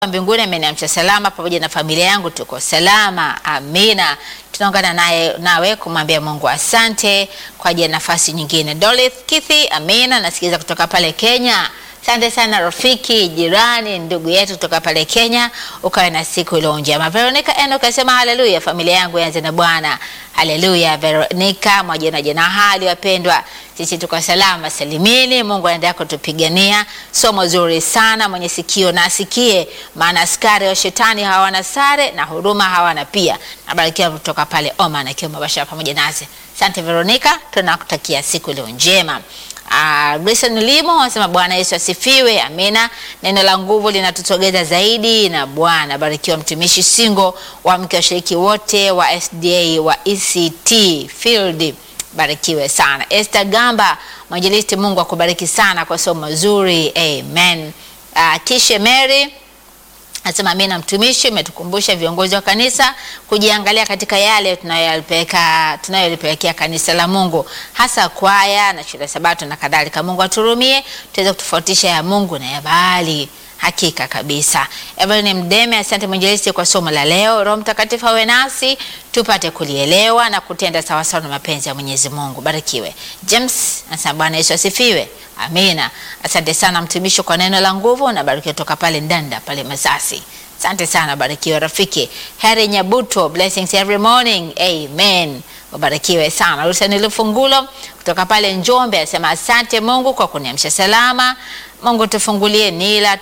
mbinguni ameniamsha salama pamoja na familia yangu, tuko salama. Amina. Tunaungana naye nawe kumwambia Mungu asante kwa ajili ya nafasi nyingine. Dolith Kithi, amina. Nasikiliza kutoka pale Kenya. Asante sana rafiki, jirani, ndugu yetu kutoka pale Kenya, ukawe na siku iliyo njema. Veronica Eno kasema haleluya, familia yangu ianze na Bwana. Haleluya Veronica, mwajana jana hali wapendwa, sisi tuko salama salimini. Mungu aendelea kutupigania. Somo zuri sana, mwenye sikio na asikie, maana askari wa shetani hawana sare na huruma hawana pia. Nabarikiwa kutoka pale Oman akiwa mabashara pamoja nasi. Asante Veronica, tunakutakia siku iliyo njema. Uh, Grayson Limo anasema Bwana Yesu asifiwe. Amina. Neno la nguvu linatutogeza zaidi na Bwana. Barikiwa mtumishi Singo wa mke washiriki wote wa SDA wa ECT Field. Barikiwe sana. Esther Gamba, mwinjilisti, Mungu akubariki sana kwa somo zuri. Amen. Uh, Kishe Mary Nasema mimi na mtumishi umetukumbusha viongozi wa kanisa kujiangalia katika yale tunayolipeleka tunayolipelekea kanisa la Mungu, hasa kwaya na shule Sabato na kadhalika. Mungu aturumie tuweze kutofautisha ya Mungu na ya Baali. Hakika kabisa. Evelyn Mdeme, asante mwinjilisti kwa somo la leo. Roho Mtakatifu awe nasi tupate kulielewa na kutenda sawasawa na mapenzi ya Mwenyezi Mungu. Barikiwe. James anasema Bwana Yesu asifiwe. Amina. Asante sana mtumishi kwa neno la nguvu na barikiwa toka pale Ndanda pale Masasi. Asante sana, barikiwe rafiki. Heri Nyabuto, blessings every morning. Amen. Ubarikiwe sana. Rusani Lufungulo kutoka pale Njombe asema asante Mungu kwa kuniamsha salama. Mungu tufungulie nila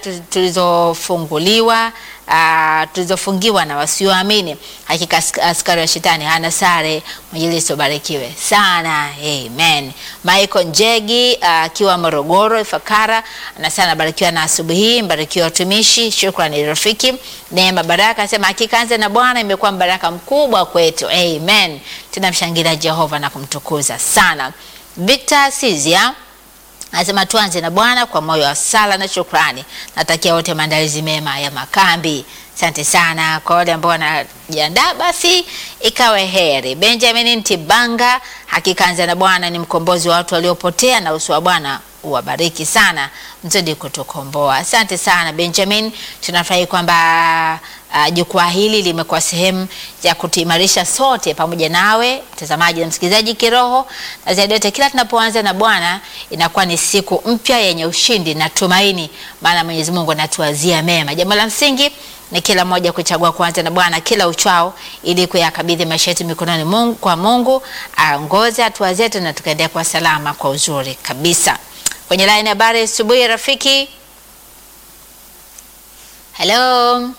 tulizofunguliwa uh, tulizofungiwa na wasioamini. Hakika askari wa shetani hana sare. Mwinjilisti ubarikiwe sana. Amen. Michael Njegi akiwa uh, Morogoro Ifakara anasema barikiwa na asubuhi hii, mbarikiwa watumishi. Shukrani rafiki. Neema Baraka asema hakika anza na Bwana imekuwa mbaraka mkubwa kwetu. Amen. Tunamshangilia Jehova na kumtukuza sana. Victor Sizia Anasema tuanze na Bwana kwa moyo wa sala na shukrani. Natakia wote maandalizi mema ya makambi. Asante sana kwa wale ambao wanajiandaa, basi ikawe heri. Benjamin Ntibanga, hakika anza na Bwana ni mkombozi wa watu waliopotea, na uso wa Bwana uwabariki sana, mzidi kutukomboa. Asante sana Benjamin, tunafurahi kwamba uh, jukwaa hili limekuwa sehemu ya kutuimarisha sote pamoja nawe mtazamaji na msikilizaji kiroho, na zaidi yote, kila tunapoanza na Bwana inakuwa ni siku mpya yenye ushindi na tumaini, maana Mwenyezi Mungu anatuwazia mema. Jambo la msingi ni kila mmoja kuchagua kuanza na Bwana kila uchao ili kuyakabidhi maisha yetu mikononi Mungu, kwa Mungu aongoze hatua zetu na tukaendelea kwa salama kwa uzuri kabisa. Kwenye line habari asubuhi rafiki. Hello.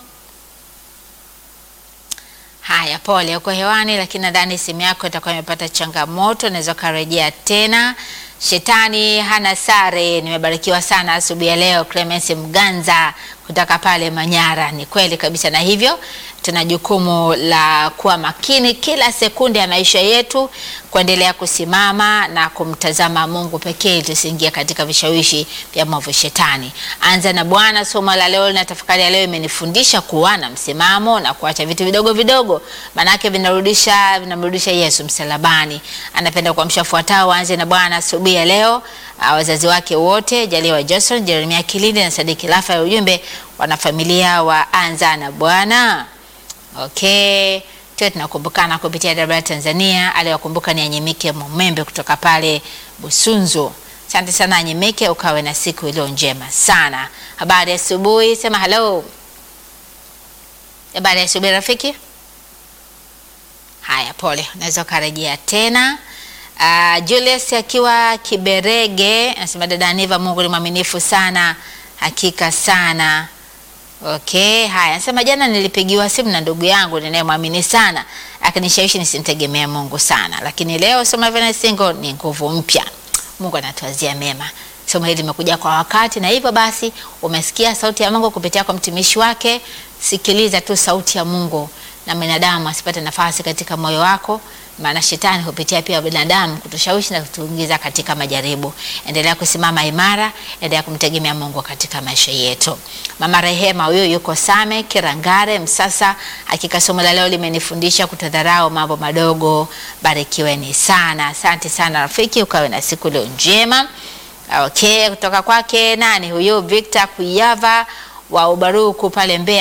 Haya, pole, uko hewani, lakini nadhani simu yako itakuwa imepata changamoto, naweza ukarejea tena. Shetani hana sare. Nimebarikiwa sana asubuhi ya leo. Clemens Mganza kutoka pale Manyara. Ni kweli kabisa, na hivyo tuna jukumu la kuwa makini kila sekunde ya maisha yetu, kuendelea kusimama na kumtazama Mungu pekee, tusiingie katika vishawishi vya mwovu Shetani. Anza na Bwana. Somo la leo na tafakari ya leo imenifundisha kuwa na msimamo na kuacha vitu vidogo vidogo, manake vinarudisha vinamrudisha Yesu msalabani. Anapenda kuamsha fuatao, waanze na Bwana asubuhi ya leo. Uh, wazazi wake wote Jaliwa Johnson, Jeremia Kilindi na Sadiki Lafa ya ujumbe wanafamilia wa anza na Bwana. Okay, tuwe tunakumbukana kupitia dabara Tanzania. Aliwakumbuka ni Anyimike Mumembe kutoka pale Busunzu. Asante sana Anyimike, ukawe na siku iliyo njema sana. Habari ya asubuhi, sema hello. Habari ya asubuhi rafiki. Haya, pole, unaweza ukarejea tena. Uh, Julius akiwa Kiberege anasema dada Aniva, Mungu ni mwaminifu sana, hakika sana. Okay, haya anasema jana nilipigiwa simu na ndugu yangu ninayemwamini sana, akinishawishi nisimtegemea Mungu sana, lakini leo somo la single ni nguvu mpya. Mungu anatuazia mema. Somo hili limekuja kwa wakati, na hivyo basi umesikia sauti ya Mungu kupitia kwa mtumishi wake. Sikiliza tu sauti ya Mungu na binadamu asipate nafasi katika moyo wako, maana shetani hupitia pia binadamu kutushawishi na kutuingiza katika majaribu. Endelea kusimama imara, endelea kumtegemea Mungu katika maisha yetu. Mama Rehema huyo yuko Same Kirangare Msasa. Hakika somo la leo limenifundisha kutodharau mambo madogo. Barikiweni sana, asante sana rafiki, ukawe na siku leo njema. Okay, kutoka kwake nani huyu Victor Kuyava wa Ubaruku pale Mbeya